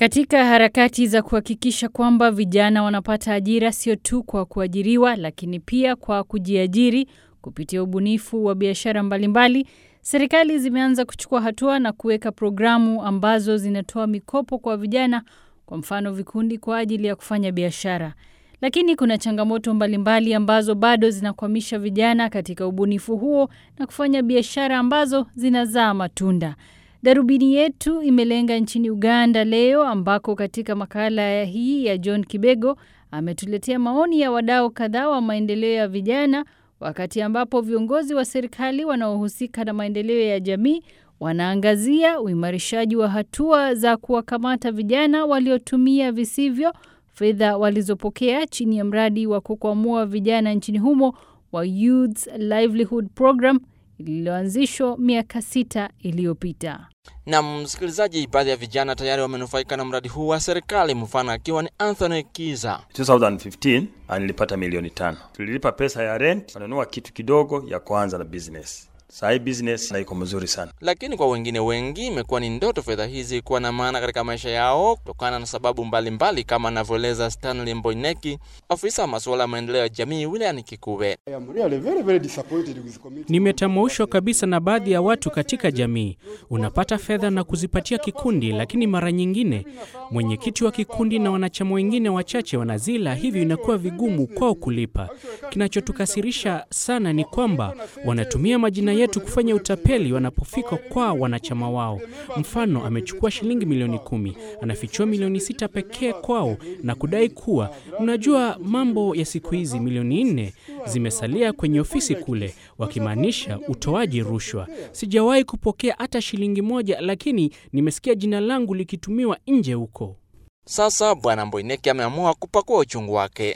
Katika harakati za kuhakikisha kwamba vijana wanapata ajira sio tu kwa kuajiriwa lakini pia kwa kujiajiri kupitia ubunifu wa biashara mbalimbali, serikali zimeanza kuchukua hatua na kuweka programu ambazo zinatoa mikopo kwa vijana, kwa mfano vikundi kwa ajili ya kufanya biashara. Lakini kuna changamoto mbalimbali ambazo bado zinakwamisha vijana katika ubunifu huo na kufanya biashara ambazo zinazaa matunda. Darubini yetu imelenga nchini Uganda leo ambako katika makala ya hii ya John Kibego ametuletea maoni ya wadau kadhaa wa maendeleo ya vijana wakati ambapo viongozi wa serikali wanaohusika na maendeleo ya jamii wanaangazia uimarishaji wa hatua za kuwakamata vijana waliotumia visivyo fedha walizopokea chini ya mradi wa kukwamua vijana nchini humo wa Youth Livelihood Program lililoanzishwa miaka sita iliyopita. Na msikilizaji, baadhi ya vijana tayari wamenufaika na mradi huu wa serikali, mfano akiwa ni Anthony Kiza. 2015 nilipata milioni tano. Tulilipa pesa ya rent, wanunua kitu kidogo ya kwanza na business. Saa hii business na iko mzuri sana. Lakini kwa wengine wengi imekuwa ni ndoto fedha hizi kuwa na maana katika maisha yao kutokana na sababu mbalimbali mbali, kama anavyoeleza Stanley Mboineki, afisa wa masuala ya maendeleo ya jamii wilayani Kikuwe. Nimetamaushwa kabisa na baadhi ya watu katika jamii. Unapata fedha na kuzipatia kikundi, lakini mara nyingine mwenyekiti wa kikundi na wanachama wengine wachache wanazila, hivyo inakuwa vigumu kwao kulipa. Kinachotukasirisha sana ni kwamba wanatumia majina yetu kufanya utapeli wanapofika kwa wanachama wao. Mfano, amechukua shilingi milioni kumi, anafichua milioni sita pekee kwao na kudai kuwa mnajua mambo ya siku hizi, milioni nne zimesalia kwenye ofisi kule, wakimaanisha utoaji rushwa. Sijawahi kupokea hata shilingi moja, lakini nimesikia jina langu likitumiwa nje huko. Sasa Bwana Mboineki ameamua kupakua uchungu wake.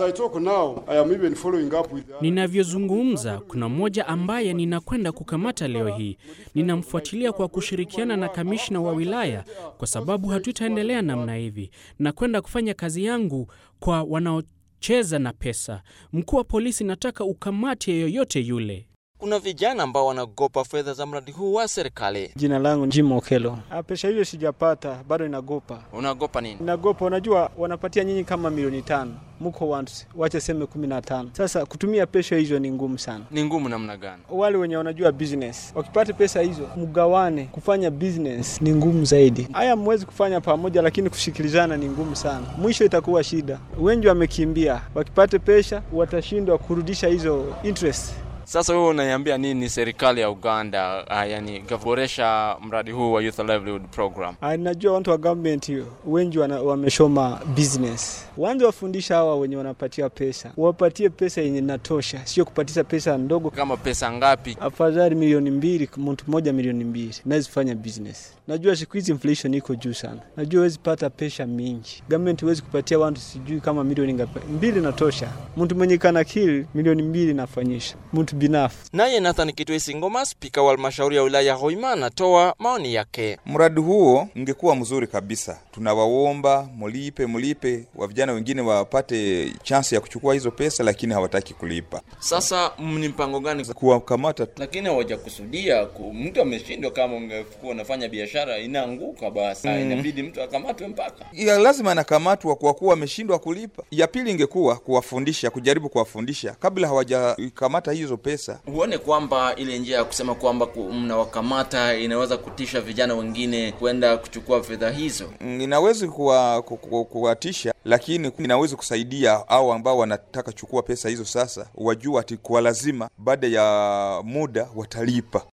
Ninavyozungumza, kuna mmoja ambaye ninakwenda kukamata leo hii. Ninamfuatilia kwa kushirikiana na kamishna wa wilaya, kwa sababu hatutaendelea namna hivi. Nakwenda kufanya kazi yangu kwa wanaocheza na pesa. Mkuu wa polisi, nataka ukamate yeyote yule. Kuna vijana ambao wanagopa fedha za mradi huu wa serikali. Jina langu Jim Okelo. Pesa hiyo sijapata bado, inagopa. Unagopa nini? Inagopa, unajua wanapatia nyinyi kama milioni tano, mko watu wache seme kumi na tano. Sasa kutumia pesa hizo ni ngumu sana. Ni ngumu namna gani? Wale wenye wanajua business wakipata pesa hizo, mgawane. Kufanya business ni ngumu zaidi. Haya mwezi kufanya pamoja, lakini kushikilizana ni ngumu sana. Mwisho itakuwa shida. Wengi wamekimbia, wakipata pesa watashindwa kurudisha hizo interest. Sasa wewe unaiambia nini serikali ya Uganda, uh, yani kuboresha mradi huu wa Youth Livelihood Program? Najua watu wa government hiyo wengi wameshoma business, wanze wafundisha hawa wenye wanapatia pesa, wapatie pesa yenye natosha, sio kupatisha pesa ndogo. Kama pesa ngapi? Afadhali milioni mbili, mtu mmoja milioni mbili, naweza fanya business. Najua siku hizi inflation iko juu sana, najua huwezi pata pesa mingi. Government huwezi kupatia watu sijui kama milioni ngapi, mbili natosha. Mtu mwenye kana akili milioni mbili nafanyisha mtu binafsi. Naye Nathan Kitwesi Ngoma, spika wa halmashauri ya wilaya ya Hoima, anatoa maoni yake. Mradi huo ungekuwa mzuri kabisa. Tunawaomba mulipe, mulipe, wa vijana wengine wapate chansi ya kuchukua hizo pesa, lakini hawataki kulipa. Sasa ni mpango gani kuwakamata? Lakini hawajakusudia mtu ameshindwa. Kama ungekuwa unafanya biashara inaanguka, basi mm, inabidi mtu akamatwe mpaka ya lazima anakamatwa kwa kuwa ameshindwa kulipa. Ya pili ingekuwa kuwafundisha, kujaribu kuwafundisha kabla hawajakamata hizo pesa. Huone kwamba ile njia ya kusema kwamba mnawakamata inaweza kutisha vijana wengine kwenda kuchukua fedha hizo. Inawezi kuwatisha, lakini inawezi kusaidia au ambao wanataka chukua pesa hizo, sasa wajua ati kwa lazima baada ya muda watalipa.